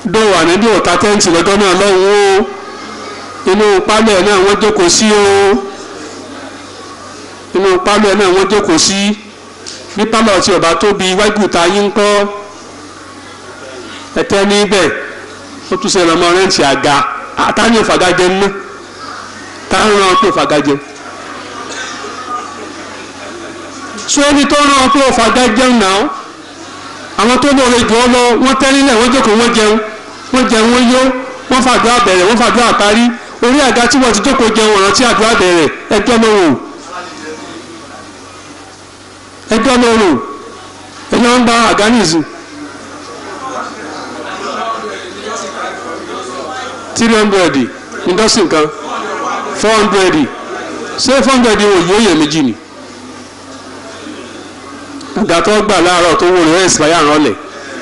dọ̀wọ̀ ànábì ọ̀tá tẹ́ǹtì lọ́jọ́ náà lọ́hùn ó inú pálẹ̀ náà wọ́n jókòó sí o inú pálẹ̀ náà wọ́n jókòó sí bí pálọ̀ tí ọba tóbi iwájú ta yín ń kọ́ ẹ̀tẹ́ níbẹ̀ ó tún ṣe lọ́mọ rẹ́ǹtì àga àtàní ìfàgájẹ ńná táwọn rán pé ìfàgájẹ sórí tó rán pé ìfàgájẹ náà àwọn tó lóore jù ọ lọ wọ́n tẹ́ nílẹ̀ wọ́n jókòó wọ́n jẹun wọ́n jẹun wọ́n yó wọ́n fàdúrà bẹ̀rẹ̀ wọ́n fàdúrà parí orí àga tí wọ́n ti jókòó jẹun ọ̀ràn tí àdúrà bẹ̀rẹ̀ ẹjọ́ ló wò ẹjọ́ ló wò ẹjọ́ ń gba àga nìyí. three hundred indọ́sìn kan four hundred ṣé four hundred wò yóò yẹ méjì ni àga tó gbà láàárọ̀ tó wò rẹ̀ ẹ̀sìpáyà rànlẹ̀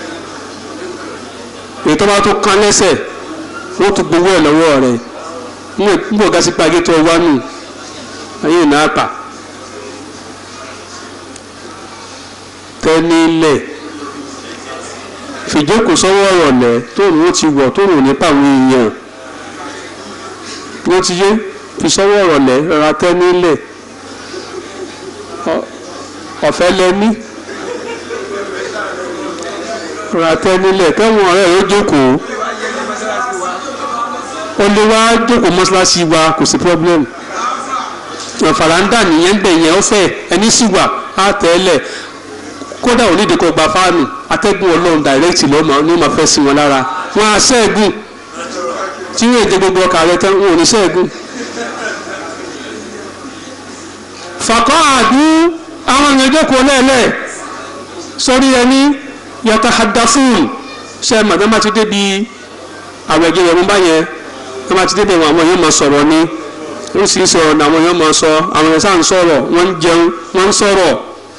ètò bá tó kán lẹ́sẹ̀ wọ́n tún gbowó ẹ̀ lọ́wọ́ rẹ̀ ń bọ̀ gásí pàgé tó wá nù ayé náà pa tẹ́nílẹ̀ fìjókòó sọ́wọ́ ọ̀rọ̀lẹ́ tóun ó ti wọ̀ tóun ò ní pàwọn èèyàn wọ́n ti yé fi sọ́wọ́ ọ̀rọ̀lẹ́ rọra tẹ́nílẹ̀ ọ̀fẹ́ lẹ́ní rọra tẹ́nílẹ̀ kẹ́wọ̀n ọ̀rẹ́ rẹ̀ ó jókòó ó lé wá jókòó mọ́ṣáláṣí wa kò sí problem fàràǹdà nìyẹn bẹ̀ yẹn ó fẹ́ ẹni sì wà á tẹ́lẹ̀ kódà ò nídìí kó gba fáànù atẹ́gùn ọlọ́run direct ló máa ló máa fẹ́ sí wọn lára wọn á ṣẹ́ẹ̀gùn tí yóò dé gbogbo ọkà rẹ tán wọn ò ní ṣẹ́ẹ̀gùn. fàkọ́ àdú àwọn èèyàn jókòó lẹ́ẹ̀lẹ́ sórí ẹni yàtọ̀ hadafun ṣe màdàmá ti débi àwọn ẹ̀jẹ̀ yẹn mú báyẹn wọ́n bá ti débi àwọn èèyàn máa sọ̀rọ̀ ni wọ́n sì ń sọ̀rọ̀ ní àwọn èèyàn máa sọ àwọn èèyàn sáà ń sọ̀rọ̀ wọ́n ń jẹun wọ́n ń sọ̀rọ̀.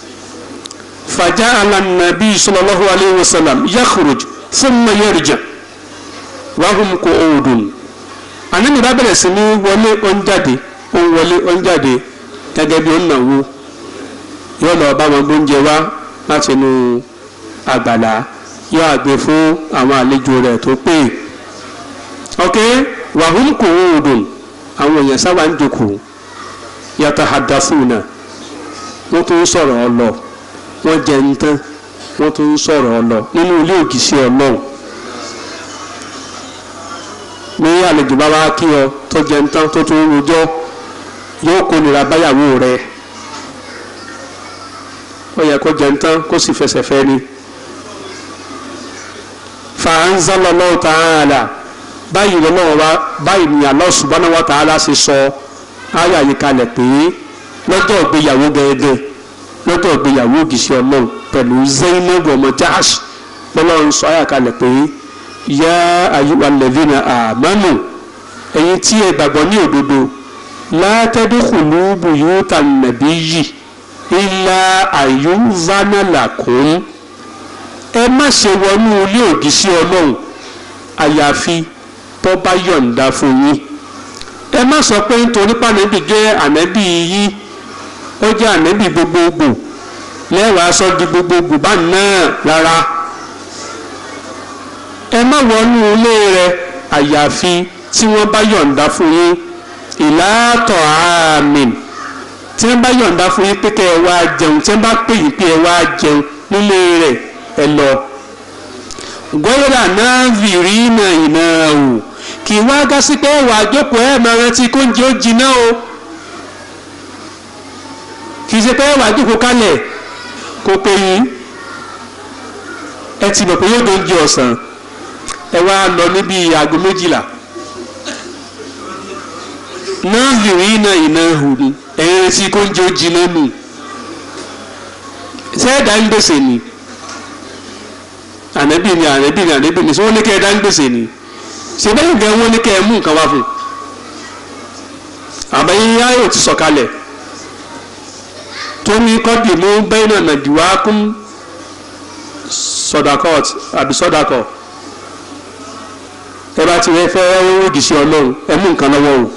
فجعل النبي صلى الله عليه وسلم يخرج ثم يرجع وهم قعود ànábì bá bẹ̀rẹ̀ sí ní wọlé ọ̀njáde òun wọlé ọ̀njáde gẹ́gẹ́ bí òun náwó yóò lọ bá wọn gbóúnjẹ wá láti inú àgbàlá yóò àgbè fún àwọn àlejò rẹ̀ tó pè ok wàhùn qu'udun àwọn èèyàn sábà ń jókòó yatahaddathuna wọ́n tún ń sọ̀rọ̀ ọ lọ wọ́n jẹ ń tán wọ́n tún ń sọ̀rọ̀ ọlọ nínú ilé ògìsí ọlọ́run ní àlejò bá wá kí ọ tó jẹ ń tán tó tún ń rojọ́ yóò kó nira báyàwó rẹ̀ ó yẹ kó jẹ ń tán kó sì fẹsẹ̀ fẹ́ ni. fa'anzalallahu ta'ala báyìí lọ́wọ́ wa báyìí ni Allah subhanahu wa ta'ala ṣe sọ ayé àyíkalẹ̀ pé lọ́jọ́ ìgbéyàwó gẹ́gẹ́ lọ́dọ̀ ìgbéyàwó ògìṣẹ́ ọlọ́run pẹ̀lú Zainab ọmọ Jahsh lọ́lọ́run sọ àyàkálẹ̀ pé yá ayyuha alladhina amanu ẹ̀yin tí ẹ gbàgbọ́ ní òdodo la tadkhulu buyutan nabiyyi illa ayyuzana lakum ẹ má ṣe wọnú ilé ògìṣẹ́ ọlọ́run àyàfi tó bá yọ̀ǹda fún yín ẹ má sọ pé nítorí pànẹ́bì jẹ́ ànẹ́bì yín ó jẹ́ ànẹ́bì gbogbogbò lẹ́wàá sọ di gbogbogbò bá náà rárá ẹ má wọnú ilé rẹ àyàfi tí wọ́n bá yọ̀ǹda fún yín ìlàtọ̀ àmín tí wọ́n bá yọ̀ǹda fún yín pé kẹ́ ẹ wá jẹun tí wọ́n bá pè yín pé ẹ wá jẹun nílé rẹ̀ ẹ lọ. gbọ́dọ̀ náà vìrí náà iná o kì í wá gá sí pé ẹ̀wà àjókòó ẹ̀ máa rántí kóúnjẹ ó jiná o kì í ṣe pé ẹ̀wà àjókòó kalẹ̀ kó pé yín ẹ ti mọ̀ pé yóò tó ń jẹ ọ̀sán ẹ wá lọ níbi aago méjìlá náà vìrí náà iná hù ni ẹ̀yìn retí kóúnjẹ ó jiná nù ṣé ẹ̀dá ń gbèsè ni ànábì ni ànábì ni ànábì ni sọ wọn ní kẹ́ ẹ̀dá ń gbèsè ni ṣe bẹ́ẹ̀ gẹ́ wọ́n ní kẹ́ ẹ mú nǹkan wá fún àbẹ̀yìn ayò ti sọ̀kalẹ̀ tó ní kọ́dì mú bẹ́ẹ̀ náà nàdìwá kún sọdakọt àbí sọdakọ ẹ bá ti rẹ fẹ́ rògì sí ọlọ́run ẹ mú nǹkan lọ́wọ́ o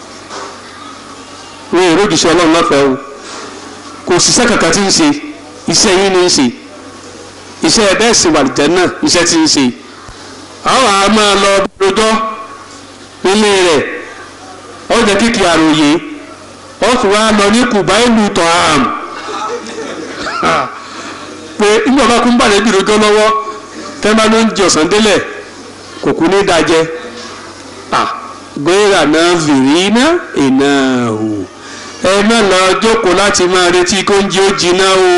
wọn ò rògì sí ọlọ́run lọ́fẹ̀ẹ́ o kò síṣẹ́ kankan tí ń ṣe iṣẹ́ yín ní í ṣe iṣẹ́ ẹ bẹ́ẹ̀ sì wà lìjẹ́ náà iṣẹ́ tí ń ṣe àwọn a máa lọ rojọ́ nílé rẹ̀ ó jẹ́ kíkì àròyé ó sì wá lọ ní kùbá ìlú tọ́hám pé nígbà bá kún bàlẹ́ bí rojọ́ lọ́wọ́ tẹ́ bá ló ń jẹ ọ̀sán délẹ̀ kò kú ní dájẹ́ gbéra náà fìrí ná iná o ẹ má lọ jókòó láti máa retí kó ń jẹ ó jiná o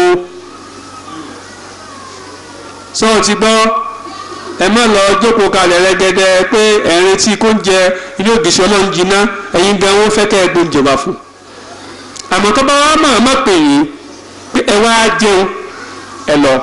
sọ ti gbọ́ ẹ má lọ jókòó kalẹ̀ rẹ́gẹ́dẹ́ pé ẹ̀ ń retí kó ń jẹ ilé ògìṣẹ́ ọlọ́run jiná ẹ̀yin gan wọ́n fẹ́ kẹ́ ẹ gbóúnjẹ wá fún àmọ́ tó bá wá máa má pè yín pé ẹ wá jẹun ẹ lọ.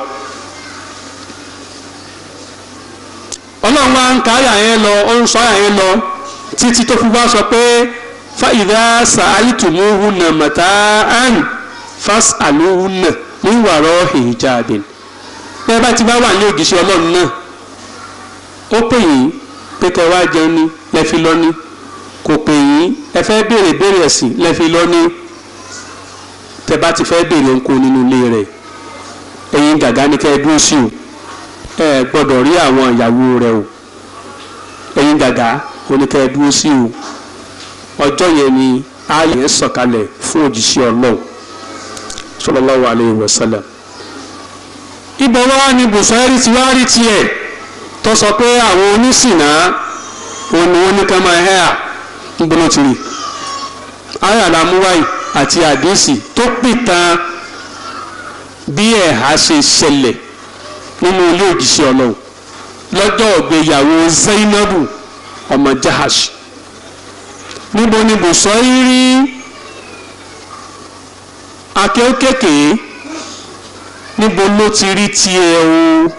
ọlọ́run wa ń ka àyà yẹn lọ ó ń sọ àyà yẹn lọ títí tó fi wá sọ pé fàyìdá sàálìtùmùhùnà màtáàn fásàlùhùnà ní wàrọ̀ hijabin bẹ́ẹ̀ bá ti bá wà ní ògìṣẹ́ ọlọ́run náà ó pè yín pé kẹ́ wá jẹun ní lẹ́fi lọ ní kò pè yín ẹ fẹ́ béèrè béèrè ẹ̀sìn lẹ́fi lọ ní tẹ́ bá ti fẹ́ béèrè ńkó nínú ilé rẹ̀ ẹ̀yin gàgá ní kẹ́ ẹ dúró sí o ẹ gbọ́dọ̀ rí àwọn ìyàwó rẹ̀ o ẹ̀yin gàgá oníkẹ́ ẹ dúró sí o ọjọ́ yẹn ni ààyè ń sọ̀kalẹ̀ fún òjìṣẹ́ ọlọ́run sallallahu alayhi wa sallam ibẹ̀ wá ní bùsọ̀rí ti wá rí tiẹ̀ tó sọ pé àwọn onísìnà òun ni wọ́n ní ká máa hẹ́ à ń gbóná ti rí ayé àlámúwáì àti àdéhìsì tó pìtàn bí ẹ̀há ṣe ṣẹlẹ̀ nínú ilé òjìṣẹ́ ọlọ́run lọ́jọ́ ìgbéyàwó Zainabu ọmọ Jahash níbo ni bùsọ̀rí rí akéwkékè níbo ló ti rí tiẹ̀ o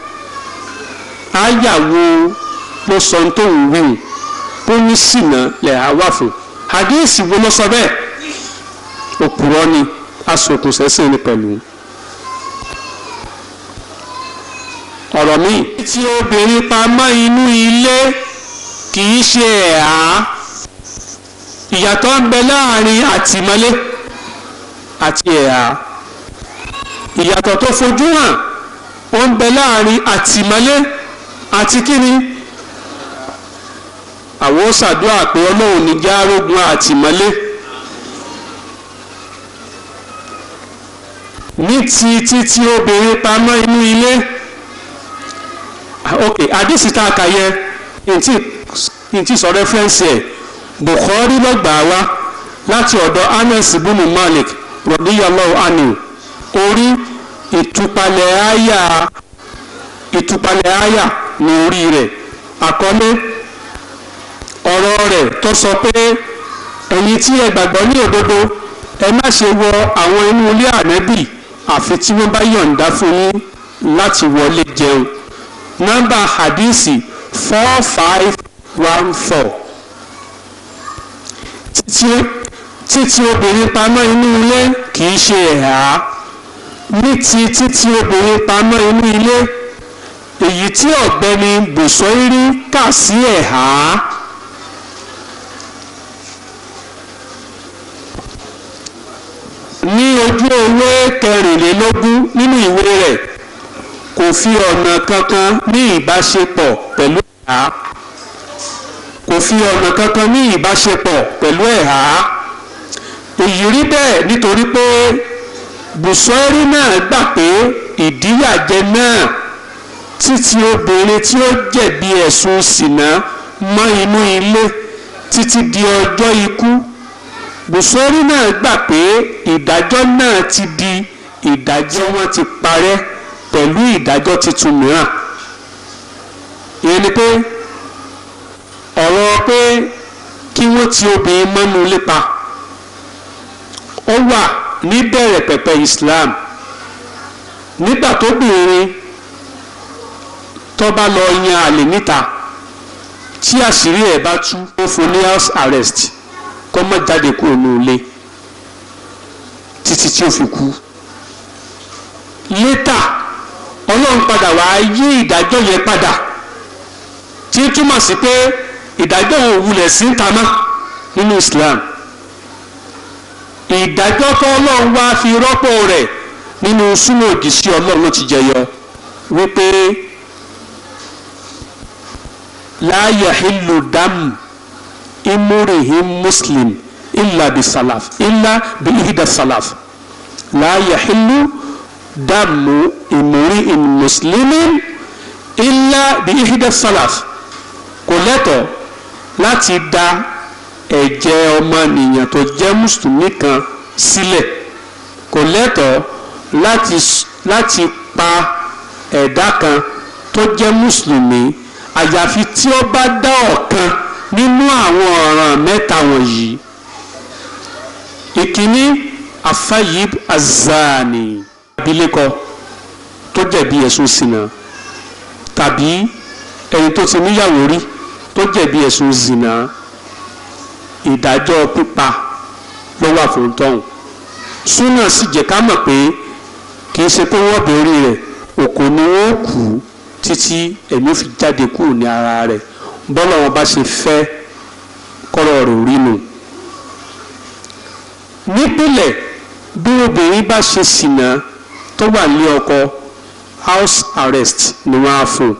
àyàwó ló sọ tó ń wíwù ó ní sìnà lẹ̀ á wà fún àdéhìsì wo ló sọ bẹ́ẹ̀ òpùrọ́ ni asòkùn sẹ́sìn ni pẹ̀lú. ọ̀rọ̀ mi. tí obìnrin pamọ́ inú ilé kì í ṣe ẹ̀há ìyàtọ̀ ń bẹ láàrin àtìmọ́lé àti ẹ̀há ìyàtọ̀ tó fojú hàn ó ń bẹ láàrin àtìmọ́lé àti kíni àwọn ó ṣàdúrà pé ọlọ́run ní járógun àtìmọ́lé ní ti títí obìnrin pamọ́ inú ilé ok àdìsí tá a kà yẹ ntí sọ rẹ́fẹ́rẹ́nsì ẹ̀ Bukhari lọ́gbà wá láti ọ̀dọ̀ Anas bunu Malik radiyallahu anhu orí ìtúpalẹ̀ àyà ìtúpalẹ̀ àyà ní orí rẹ̀ àkọlé ọ̀rọ̀ rẹ̀ tó sọ pé ẹ̀yin tí ẹ gbàgbọ́ ní òdodo ẹ má ṣe wọ àwọn inú ilé ànábì àfi tí wọ́n bá yọ̀ǹda fún yín láti wọlé jẹun nọ́mbà hadisi four five one four títí obìnrin pamọ́ inú ilé kì í ṣe ẹ̀há ní ti títí obìnrin pamọ́ inú ilé èyí tí ọ̀gbẹ́ni bùsọ̀írí kà sí ẹ̀há. ní ojú ewé kẹrìnlélógún nínú ìwé rẹ̀ kò fi ọ̀nà kankan ní ìbáṣepọ̀ pẹ̀lú ẹ̀há kò fi ọ̀nà kankan ní ìbáṣepọ̀ pẹ̀lú ẹ̀há èyí rí bẹ́ẹ̀ nítorí pé bùsọ̀rí náà gbà pé ìdíyàjẹ náà títí obìnrin tí ó jẹ̀bi ẹ̀sùn ṣìnà mọ́ inú ilé títí di ọjọ́ ikú bùsọ̀rí náà gbà pé ìdájọ́ náà ti di ìdájọ́ wọn ti parẹ́ pẹ̀lú ìdájọ́ tuntun mìíràn ìyẹn ni pé ọ̀rọ̀ pé kí wọ́n ti obìnrin mọ́nú lépa ó wà níbẹ̀rẹ̀ pẹ̀pẹ̀ Islam nígbà tóbìnrin tó bá lọ yan àlè níta tí àṣírí ẹ̀ bá tú ó fún ní house arrest kó má jáde kúrò ní ilé títí tí ó fi kú létà ọlọ́run padà wá yí ìdájọ́ yẹn padà tí túmọ̀ sí pé ìdájọ́ òun wulẹ̀ sí ń tamá nínú Islam ìdájọ́ tó ọlọ́run wá fi rọ́pò rẹ̀ nínú súnmọ́ òdì sí ọlọ́run ló ti jẹyọ wípé la yahillu dam imurihim muslim illa bi salaf illa bi ihda salaf la yahillu damu imurihim muslimin illa bi ihda salaf kò lẹ́tọ̀ọ́ láti da ẹ̀jẹ̀ ọmọnìyàn tó jẹ́ mùsùlùmí kan sílẹ̀ kò lẹ́tọ̀ọ́ láti láti pa ẹ̀dá kan tó jẹ́ mùsùlùmí àyàfi tí ó bá dá ọ̀kan nínú àwọn ọ̀ràn mẹ́ta wọ̀nyí ìkíní afayib azani abilékọ tó jẹ̀bi ẹ̀sùn ṣìnà tàbí ẹni tó ti níyàwó rí tó jẹ̀bi ẹ̀sùn zìnà ìdájọ́ pípa ló wà fún tọ́hún súnà sì jẹ́ ká mọ̀ pé kì í ṣe pé wọ́n bẹ̀rẹ̀ rẹ̀ òkò ni wọ́n kú títí ẹ̀mí fi jáde kúrò ní ara rẹ̀ bọ́lá wọn bá ṣe fẹ́ kọ́rọ̀ rẹ̀ rí nu. nípìnlẹ̀ bí obìnrin bá ṣe ṣìnà tó wà ní ọkọ house arrest ni wọ́n á fún un.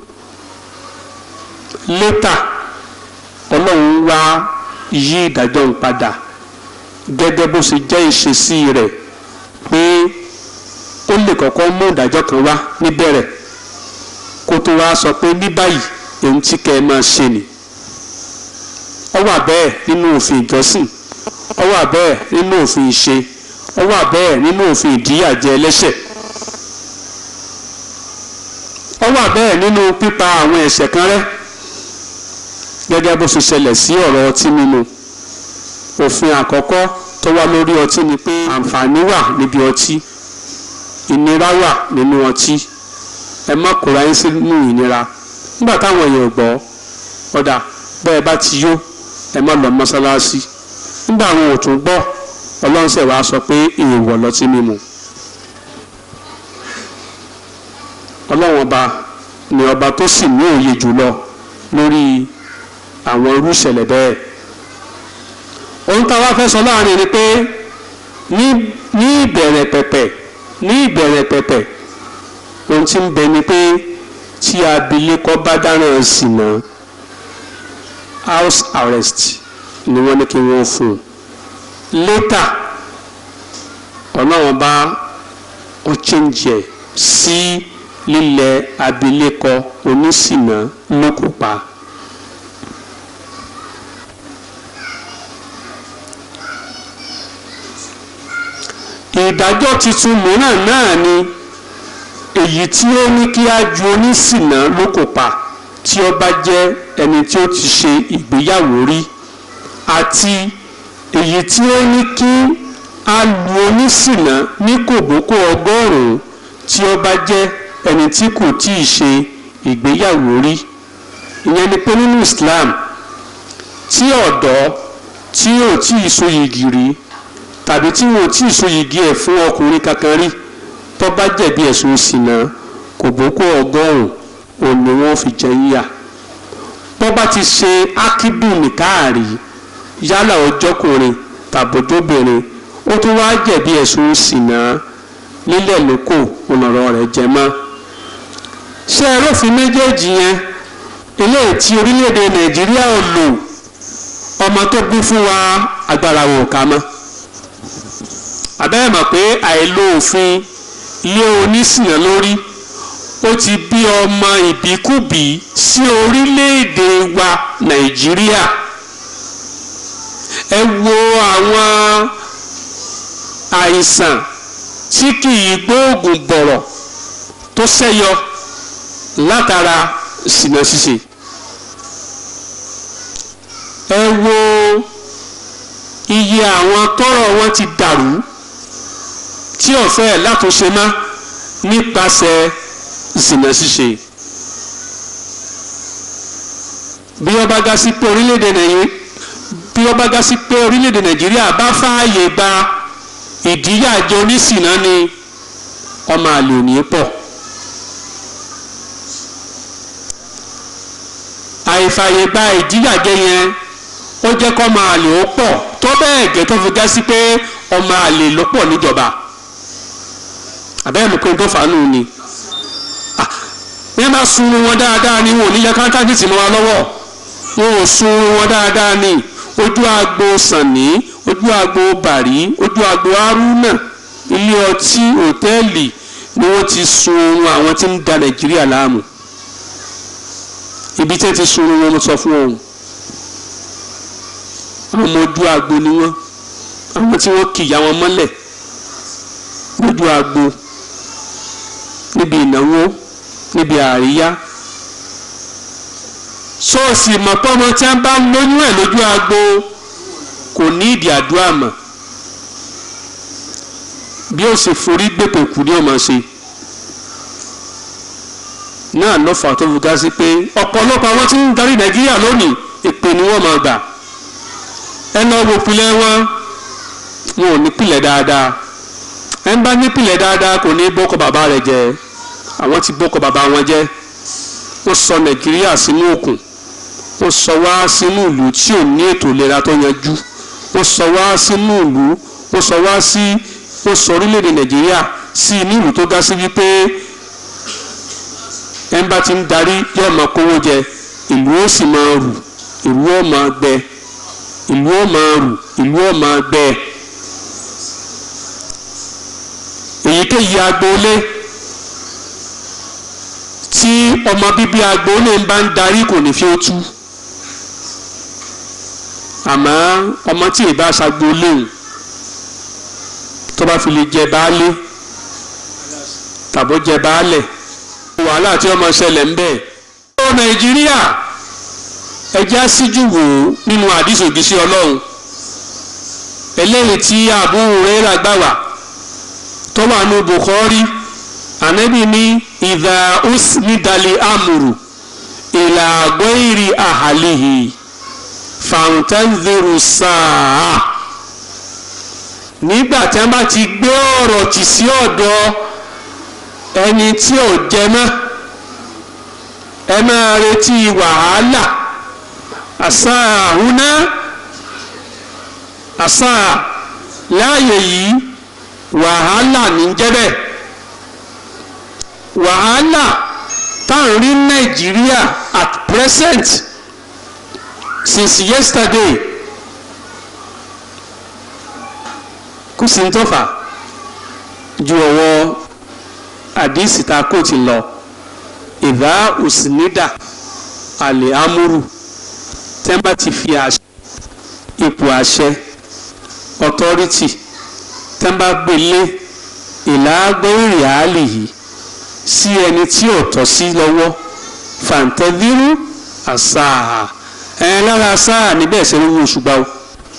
létà ọlọ́run wá yí ìdájọ́ ń padà gẹ́gẹ́ bó ṣe jẹ́ ìṣesí rẹ̀ pé ó lè kọ́kọ́ mú ìdájọ́ kan wá níbẹ̀rẹ̀ kó tó wá sọ pé ní báyìí ohun tí kẹ́ ẹ máa ṣe ni ó wà bẹ́ẹ̀ nínú òfin ìjọsìn ó wà bẹ́ẹ̀ nínú òfin ìṣe ó wà bẹ́ẹ̀ nínú òfin ìdíyàjẹ ẹlẹ́ṣẹ̀ ó wà bẹ́ẹ̀ nínú pípa àwọn ẹ̀ṣẹ̀ kan rẹ́ gẹ́gẹ́ bó ṣe ṣẹlẹ̀ sí ọ̀rọ̀ ọtí mímu òfin àkọ́kọ́ tó wá lórí ọtí ni pé àǹfààní wà níbi ọtí ìnira wà nínú ọtí ẹ má kóra yín sínú ìnira nígbà táwọn èèyàn gbọ́ ọ̀dà bẹ́ẹ̀ bá ti yó ẹ má lọ mọ́sálásí nígbà àwọn ò tún gbọ́ ọlọ́run ṣẹ̀ wá sọ pé èèwọ̀ lọtí mímu ọlọ́run ọba ni ọba tó sì ní òye jùlọ lórí àwọn irú ìṣẹ̀lẹ̀ bẹ́ẹ̀ ohun tá a wá fẹ́ sọ láàrin ni pé ní ní ìbẹ̀rẹ̀ pẹ̀pẹ̀ ní ìbẹ̀rẹ̀ pẹ̀pẹ̀ ohun tí ń bẹ ni pé tí abilékọ bá dáràn ṣìnà house arrest ni wọ́n ní kí wọ́n fún un later ọlọ́run bá ó change ẹ̀ sí lílẹ̀ abilékọ oníṣìnà lókùpa. ìdájọ́ tuntun mìíràn náà ni èyí tí ó ní kí á ju oníṣìnà lóko pa tí ó bá jẹ́ ẹni tí ó ti ṣe ìgbéyàwó rí àti èyí tí ó ní kí á lu oníṣìnà ní kòbókò ọgọ́rùn-ún tí ó bá jẹ́ ẹni tí kò tí ì ṣe ìgbéyàwó rí ìyẹn ni pé nínú Islam tí ọ̀dọ́ tí ò tí ì so yìgì rí tàbí tí wọn ò tí ì so yìgì ẹ̀ fún ọkùnrin kankan rí tó bá jẹ̀bi ẹ̀sùn ìṣìnà kò bókó ọgọ́rùn-ún òun ni wọ́n fi jẹ yíyà tó bá ti ṣe ákídù nìkáàrí yálà ọjọ́kùnrin tàbójóbìnrin ó tún wá jẹ̀bi ẹ̀sùn ìṣìnà lílẹ̀ lóko ònàrọ̀ rẹ̀ jẹ mọ́ ṣé ẹ rófin méjèèjì yẹn eléyìí tí orílẹ̀-èdè nàìjíríà ò lò ọmọ tó bí fún wa agbára wò ká mọ́ àbẹ́rẹ́ mọ̀ pé àìlò òfin ilé onísìnà lórí ó ti bí ọmọ ìbíkúbí sí orílẹ̀-èdè wa nàìjíríà ẹ wo àwọn àìsàn tí kì í gbóògùn bọ̀rọ̀ tó ṣẹ́yọ látara sìnà ṣíṣe ẹ wo iye àwọn tọ́rọ̀ wọn ti dàrú tí ọ̀fẹ́ látúnṣe má nípasẹ̀ zìnà ṣíṣe bí wọ́n bá gá sí pé orílẹ̀-èdè nàìjíríà bí wọ́n bá gá sí pé orílẹ̀-èdè nàìjíríà bá fààyè gba ìdíyàjẹ oníṣìnà ni ọmọ àlè ò ní pọ̀ àìfààyè gba ìdíyàjẹ yẹn ó jẹ́ kọ́ ọmọ àlè ó pọ̀ tó bẹ́ẹ̀ gẹ́ tó fi gá sí pé ọmọ àlè ló pọ̀ níjọba àbẹ́rẹ́ mi pé tó fàánù ni ní bá sun wọn dáadáa ni wọn ò ní yẹ káńtàkì tì mọ́ wa lọ́wọ́ wọn ò sun wọn dáadáa ni ojú agbo sànní ojú agbo bàrí ojú agbo haruna ilé ọtí òtẹ́ẹ̀lì ni wọ́n ti sun oorun àwọn tí ń da nàìjíríà láàmú ibi tí wọ́n ti sun oorun wọn sọ fún òun àwọn ọmọ ojú agbo ni wọ́n àwọn tí wọ́n kìyà wọn mọ́lẹ̀ lójú agbo níbi ìnáwó níbi àríyá ṣọ́ọ̀ṣì mọ̀pọ́mọ tí wọ́n bá lóyún ẹ̀ lójú agbo kò ní ìdí àdúrà mọ̀ bí ó sì forí gbèpè kù ní ọmọ ṣe náà ló fà tó fi ga sí pé ọ̀pọ̀lọpọ̀ àwọn tí ń darí nàìjíríà lónìí èpè ni wọ́n máa gbà ẹ lọ wo pilẹ̀ wọn wọn ò ní pilẹ̀ dáadáa ẹ ń bá ní pilẹ̀ dáadáa kò ní bọ́kọ̀ bàbá rẹ̀ jẹ́ àwọn ti bọ́kọ̀ bàbá wọn jẹ́ wọ́n sọ nàìjíríà sínú òkun wọ́n sọ wá sínú ìlú tí ò ní ètò ìlera tó yanjú wọ́n sọ wá sínú ìlú wọ́n sọ wá sí wọ́n sọ orílẹ̀-èdè nàìjíríà sí inú ìlú tó ga sí wípé ẹ̀ ń bá ti ń darí yóò máa kówó jẹ ìlú ó sì máa rù ìlú ó máa gbẹ ìlú ó máa rù ìlú ó máa gbẹ èyíkéyìí agboolé tí ọmọ bíbí agboolé ń bá ń darí kò ní fi ó tú àmọ́ ọmọ tí ì bá ṣagboolé òun tó bá fi lè jẹ baálé tàbó jẹ baálẹ̀ wàhálà tí ọmọ ṣẹlẹ̀ ń bẹ̀. ó nàìjíríà ẹjẹ́ síjú wò ó nínú àdìsí ògìsí ọlọ́run eléyìí tí Abu Hurairah gbà wá tó wà ní Bukhari ànábì ní ìdá usnidali amuru ìlà ghairi ahalihi fàǹtẹ́ǹdìrú sáà nígbà tí wọ́n bá ti gbé ọ̀rọ̀ tì sí ọ̀dọ̀ ẹni tí ò jẹ mọ́ ẹ máa retí wàhálà àṣà àhúná àṣà láàyè yìí wàhálà ní jẹ́bẹ̀ wàhálà táwọn rí Nàìjíríà at present since yesterday kò sí ní tọ́fà ju ọwọ́ àdìsí ta kò ti lọ ìdá òsínìdà àlè amúrù tẹ́ḿbà ti fi àṣẹ ipò àṣẹ authority tẹ́ḿbà gbélé ìlàgbẹ́rì àálì yìí sí ẹni tí ò tọ́ sí lọ́wọ́ fàǹtẹ́dírú àṣà ẹ̀ lára sáà níbẹ̀ ṣe ń wú ṣùgbọ́n o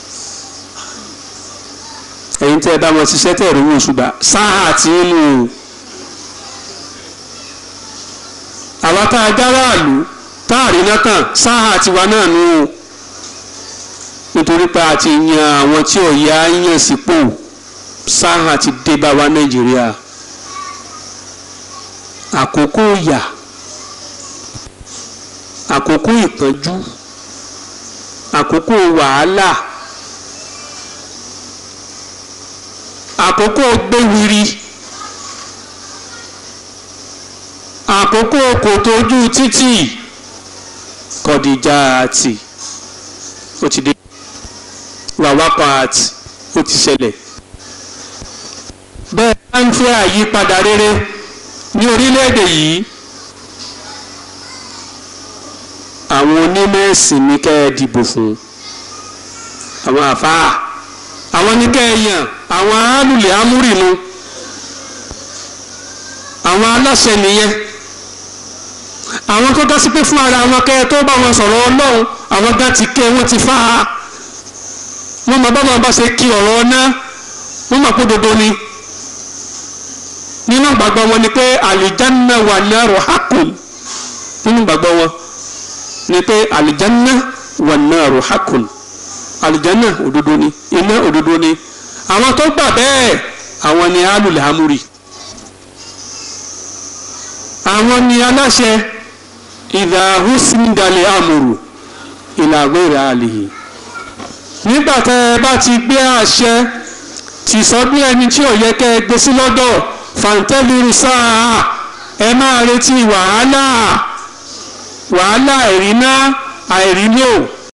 ẹ̀yin tẹ́ ẹ bá wọn ṣiṣẹ́ tẹ́ ẹ̀rọ owó ṣùgbà sáà tí ń lò ó. àwa tá a járàlú tá a rí náà kàn sáà tiwa náà nù ó. nítorí pé a ti yan àwọn tí ọ̀yà yàn sípò sáà ti dé bá wa nàìjíríà. àkókò ìyà àkókò ìpọ́njú àkókò wàhálà. àkókò gbéwiri àkókò kòtò ojú títì kọ̀dìjà àti ó ti dé wàwápá àti ó ti ṣẹlẹ̀ bẹ́ẹ̀ bá ń fẹ́ àyípadà rere ní orílẹ̀-èdè yìí àwọn onímọ̀ ẹ̀sìn ní kẹ́ ẹ dìbò fún àwọn àfáà àwọn ní kẹ́ ẹ yàn àwọn alùlẹ̀ amúrìnú àwọn aláṣẹ nìyẹn àwọn tó dá sí pé fún ara wọn kẹ́ ẹ tó bá wọn sọ̀rọ̀ ọlọ́run àwọn gá ti kẹ́ wọ́n ti fá a wọ́n máa bá wọn bá ṣe kí ọ̀rọ̀ ọ̀nà wọ́n máa kó dodo ni nínú ìgbàgbọ́ wọn ni pé àlìjánná wà náírà hákùn nínú ìgbàgbọ́ wọn ni pé àlìjánná wà náírà hákùn àlìjánná òdodo ni iná òdodo ni àwọn tó gbà bẹ́ẹ̀ àwọn ni alùlẹ̀ amúrì àwọn ni aláṣẹ ìdá húsìndàlẹ̀ amúrù ìlàgbéra àlìyé nígbà tẹ́ ẹ bá ti gbé àṣẹ tì sọ́dún ẹni tí ò yẹ kẹ́ ẹ gbé sí lọ́dọ̀ fàǹtẹ́lìrì sáà ẹ máa retí wàhálà wàhálà ìrìnà àìrí lò